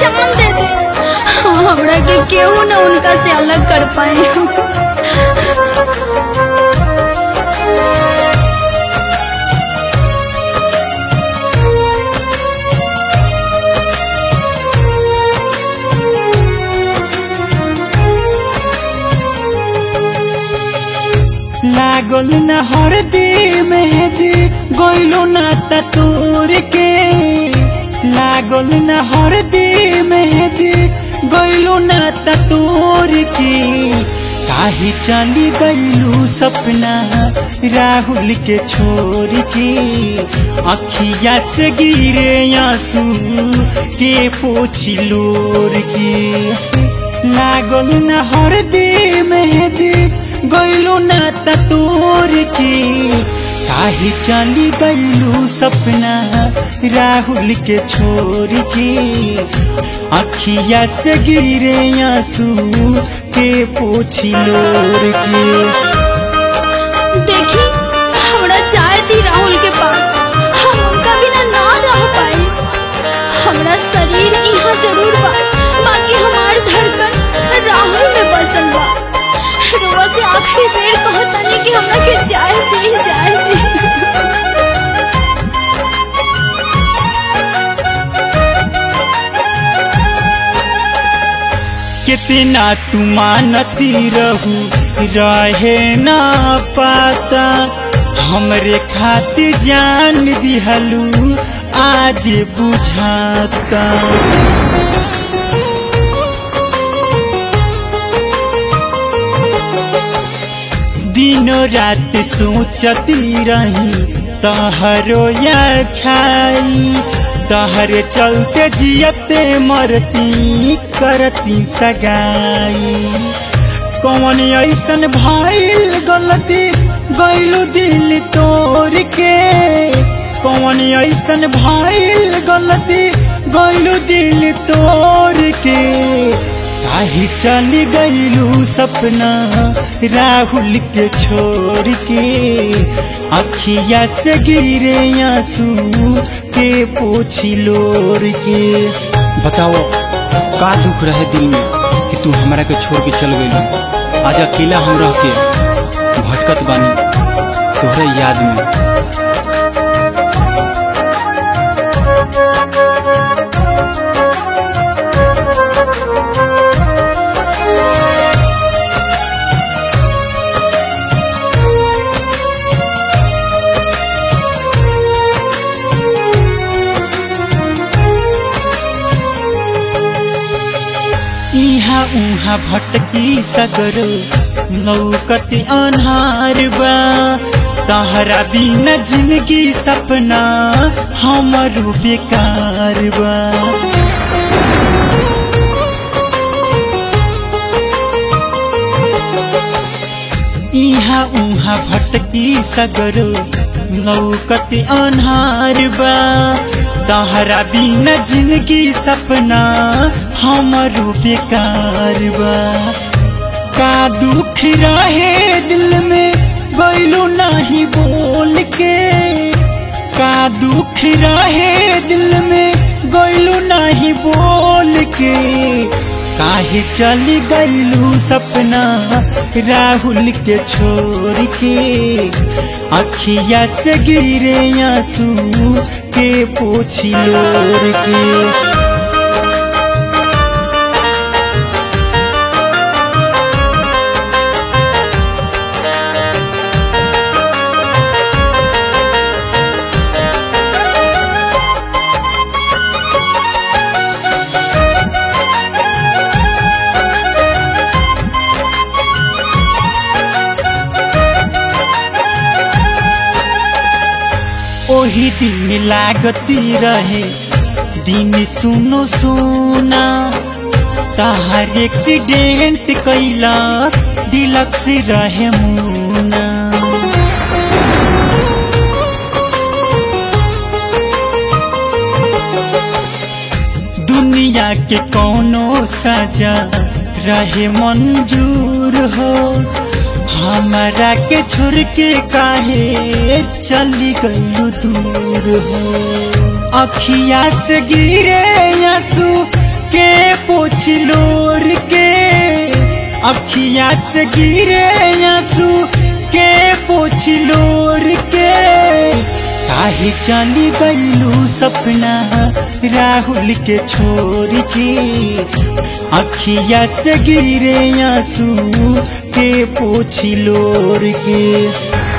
जान दे दे हमरा के केहू न उनका से अलग कर पाए लागल न हरदी मेहदी गइलो ना तूर के लागल न हरदी मेहदी गइलो ना तूर के काहे चली गइलू सपना राहुल के छोड़ के अखिया से गिरे आंसू के पोछी लोर के लागल न हरदी मेहदी गइलो ना तोर के काहे चली गइलू सपना राहुल के छोड़ के अखिया से गिरे आंसू के पोछी लोर के देखी हमरा चाय दी राहुल के पास हम उनका बिना ना रह पाए हमरा शरीर यहाँ जरूर बा बाकी हमार धड़कन राहुल में बसल बा रोवा से आखिरी बेर कहतानी कि हमरा के चाय दी चाय दी कितना तू मानती रहू रहे ना पाता हमरे खातिर जान दिहलू आज बुझाता दिनों रात सोचती रही तहरो या छाई तहरे चलते जियते मरती करती सगाई कौन ऐसन भइल गलती गइलू दिल तोड़ के कौन ऐसन भइल गलती गइलू दिल तोड़ के काहे चली गइलू सपना राहुल के छोड़ के अखिया से गिरे आंसू के पोछी लोर के बताओ का दुख रहे दिल में कि तू हमरा के छोड़ के चल गई आज अकेला हम रह के भटकत बानी तोहरे याद में इहाँ उहाँ भटकी सगरो लौकती अन्हार बा तहरा बिना जिंदगी सपना हमरो बेकार बा इहाँ उहाँ भटकी सगरो लौकती अन्हार बा तहरा बिना जिंदगी सपना हमरो बेकार बा का दुख रहे दिल में गइलो नहीं बोल के का दुख रहे दिल में गइलो नहीं बोल के काहे चली गइलू सपना राहुल के छोड़ के अखिया से गिरे आंसू के पोछी लोर के ओही दिन लागती रहे दिन सुनो सोना तहार एक्सीडेंट कैला डिलक्स रहे मुना दुनिया के कोनो सजा रहे मंजूर हो हमारा के छोड़ के काहे चली गई दूर हो अखिया से गिरे आंसू के पोछलोर के अखिया से गिरे आंसू के पोछलोर के काहे चली गईलू सपना राहुल के छोड़ के अखिया से गिरे आंसू के पोछलोर के